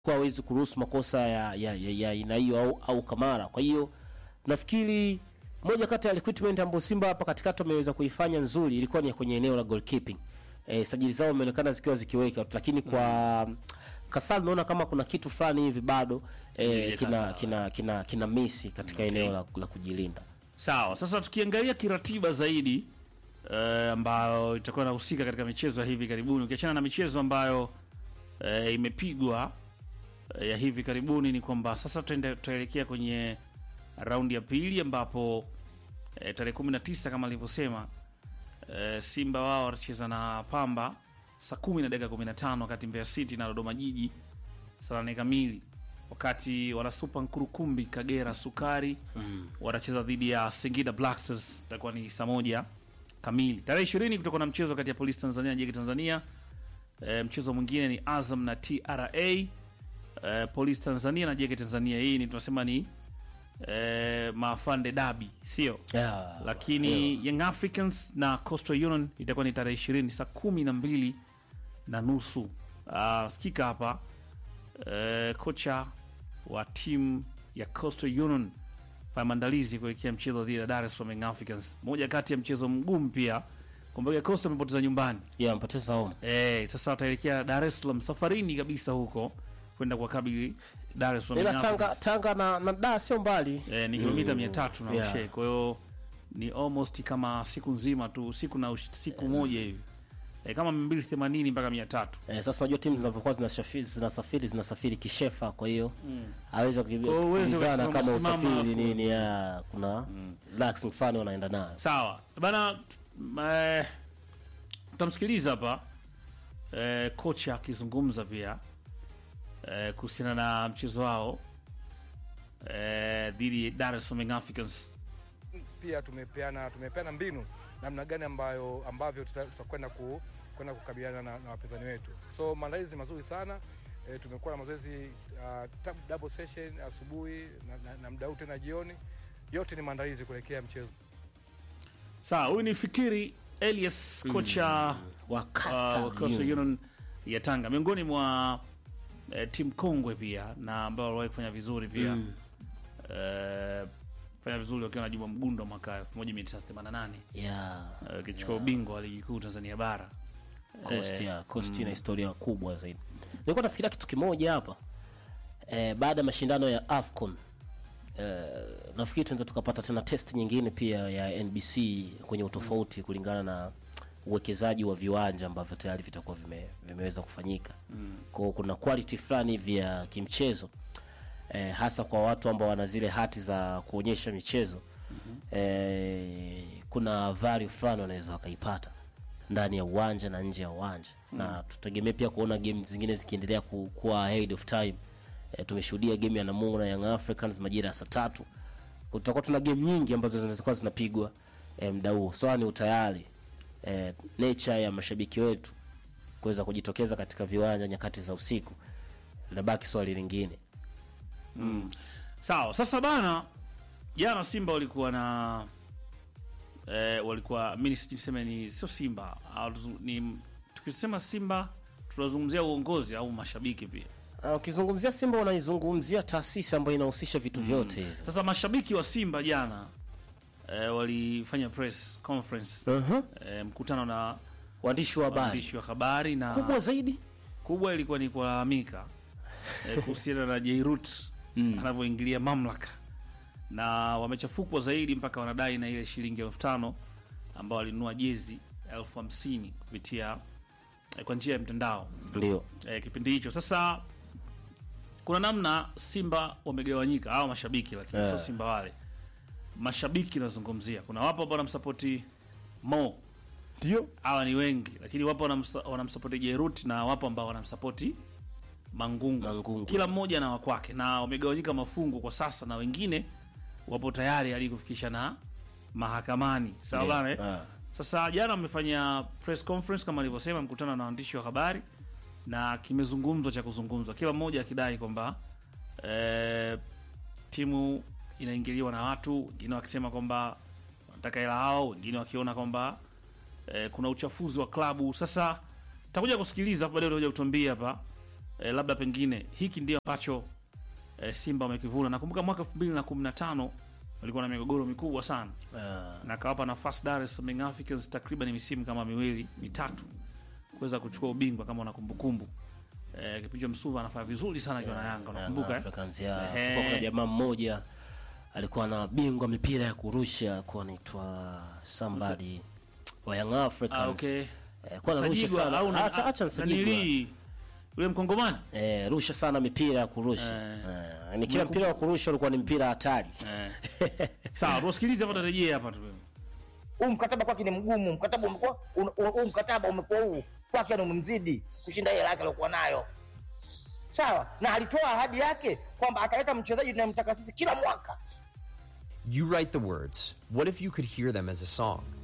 kwa hawezi kuruhusu makosa ya ya ya, ya aina hiyo au, au Kamara. Kwa hiyo nafikiri moja kati ya recruitment ambayo Simba hapa katikati wameweza kuifanya nzuri ilikuwa ni kwenye eneo la goalkeeping. Eh, sajili zao imeonekana zikiwa zikiweka lakini kwa Kasal naona kama kuna kitu fulani hivi bado eh, Ile kina, Kasal. kina kina kina misi katika eneo la, la kujilinda. Sawa, sasa tukiangalia kiratiba zaidi eh, ambayo itakuwa inahusika katika michezo ya hivi karibuni, ukiachana na michezo ambayo eh, imepigwa eh, ya hivi karibuni, ni kwamba sasa tutaende- tutaelekea kwenye raundi ya pili ambapo eh, tarehe 19 kama alivyosema eh, Simba wao watacheza na Pamba saa kumi na dakika 15 wakati Mbeya City na Dodoma Jiji saa nane kamili wakati wanasupa Nkurukumbi Kagera Sukari watacheza dhidi ya Singida Black Stars, itakuwa ni saa moja kamili. Tarehe ishirini kutakuwa na mchezo kati ya Polisi Tanzania na Jeki Tanzania. E, mchezo mwingine ni Azam na TRA. E, Polisi Tanzania na Jeki Tanzania, hii ni tunasema ni e, maafande dabi, sio Yeah. lakini Young Africans na Coastal Union itakuwa ni tarehe ishirini saa kumi na mbili na nusu. Ah, sikika hapa eh, kocha wa timu ya Coastal Union fanya maandalizi kuelekea mchezo dhidi ya Dar es Salaam Young Africans, moja kati ya mchezo mgumu pia. Kumbuka Coastal amepoteza nyumbani Yeah, mpoteza home. eh, sasa wataelekea Dar es Salaam safarini kabisa huko kwenda kuwakabili Dar es Salaam Ila Young Tanga Africans. Tanga na, na Dar sio mbali. Eh, ni kilomita mia tatu na Yeah. ushe, kwa hiyo ni almost kama siku nzima tu, siku na ush- siku moja hivi eh, kama mia mbili themanini mpaka mia tatu Eh, sasa unajua timu zinavyokuwa zinasafiri zinasafiri zinasafiri kishefa, kwa hiyo hawezi Kwa hiyo huwezi kukimbizana ukasimama- kama simama usafiri hapo. nini, ya kuna relaxing fulani wanaenda nayo. Sawa bana, eh, tutamsikiliza hapa eh, kocha akizungumza pia eh, kuhusiana na mchezo wao eh, dhidi ya Dar es Salaam Young Africans. pia tumepeana tumepeana mbinu namna gani ambayo ambavyo tuta- tutakwenda ku, kwenda kukabiliana na, na wapinzani wetu. So maandalizi mazuri sana e, tumekuwa na mazoezi uh, tab- double session asubuhi na, na, na muda huu tena jioni. Yote ni maandalizi kuelekea mchezo. Sawa, huyu ni Fikiri Elias kocha Wa uh, Coastal wa Coastal Union. Union ya Tanga, miongoni mwa eh, timu kongwe pia na ambao waliwahi kufanya vizuri pia Mm. eh, fanya vizuri wakiwa na Juma Mgundo mwaka 1988 Yeah. eh, akichukua ubingwa wa ligi kuu Tanzania bara. Coast Eh, ya Coast ina historia kubwa zaidi. Nilikuwa nafikiria kitu kimoja hapa eh, baada ya mashindano ya AFCON eh, nafikiri tunaweza tukapata tena test nyingine pia ya NBC kwenye utofauti kulingana na uwekezaji wa viwanja ambavyo tayari vitakuwa vime, vimeweza kufanyika mm. Kwao kuna quality fulani hivi ya kimchezo eh, hasa kwa watu ambao wana zile hati za kuonyesha michezo mm-hmm. eh, kuna value fulani wanaweza wakaipata ndani ya uwanja na nje ya uwanja mm. na tutegemee pia kuona game zingine zikiendelea ku, kuwa ahead of time e, tumeshuhudia game ya Namungo na Young Africans majira ya saa tatu kutakuwa tuna game nyingi ambazo zinaweza kuwa zinapigwa e, muda huo swala ni utayari e, nature ya mashabiki wetu kuweza kujitokeza katika viwanja nyakati za usiku linabaki swali lingine Sawa, sasa bana, jana Simba walikuwa na eh, walikuwa mimi sijui niseme ni sio Simba au tuzu- ni tukisema Simba tunazungumzia uongozi au mashabiki pia. Ah, ukizungumzia Simba unaizungumzia taasisi ambayo inahusisha vitu vyote hivi Sasa mashabiki wa Simba jana eh, walifanya press conference uh-huh. eh, mkutano na waandishi wa habari waandishi wa habari na kubwa zaidi kubwa ilikuwa ni kulalamika eh, kuhusiana na Jairut Mm. anavyoingilia mamlaka, na wamechafukwa zaidi mpaka wanadai na ile shilingi elfu tano ambao walinunua jezi elfu hamsini kupitia eh, kwa njia ya mtandao ndio eh, kipindi hicho. Sasa kuna namna Simba wamegawanyika, hawa mashabiki, lakini Eh. sio Simba wale mashabiki nazungumzia. Kuna wapo ambao wanamsapoti Mo, ndio hawa ni wengi, lakini wapo wanamsa- wanamsapoti Jerut na wapo ambao wanamsapoti Mangungu. Mangungu. Kila mmoja na wakwake, na wamegawanyika mafungu kwa sasa, na wengine wapo tayari hadi kufikisha na mahakamani. Sawa Ndio. bana eh? Ah. Sasa jana wamefanya press conference kama alivyosema, mkutano na waandishi wa habari, na kimezungumzwa cha kuzungumzwa, kila mmoja akidai kwamba eh, timu inaingiliwa na watu, wengine wakisema kwamba wanataka hela hao, wengine wakiona kwamba eh, kuna uchafuzi wa klabu. Sasa takuja kusikiliza hapo baadaye, utakuja kutuambia hapa eh, labda pengine hiki ndio ambacho eh, Simba wamekivuna. Nakumbuka mwaka 2015 walikuwa na migogoro mikubwa sana uh, na akawapa nafasi Dar es Salaam Young Africans takriban misimu kama miwili mitatu kuweza kuchukua ubingwa kama una kumbukumbu. Eh, kipindi Msuva anafanya vizuri sana akiwa na Yanga, unakumbuka eh? Africans, ya. Ehe. Kulikuwa kuna jamaa mmoja alikuwa na bingwa mipira ya kurusha kuwa anaitwa somebody wa Young Africans. Ah, okay. Eh, kwa anarusha Sajigwa sana. au na- Acha acha Nsajigwa. nanili yule mkongomani Eh, rusha sana mipira ya kurusha. Eh, ni kila mpira wa kurusha ulikuwa ni mpira hatari. eh. Sawa, tusikilize hapa, tarejea hapa tu. huu mkataba kwake ni mgumu, mkataba umekuwa un- un- huu mkataba umekuwa huu kwake ni umemzidi kushinda ile yake aliyokuwa nayo. Sawa, na alitoa ahadi yake kwamba ataleta mchezaji tunayemtaka sisi kila mwaka. You write the words. What if you could hear them as a song?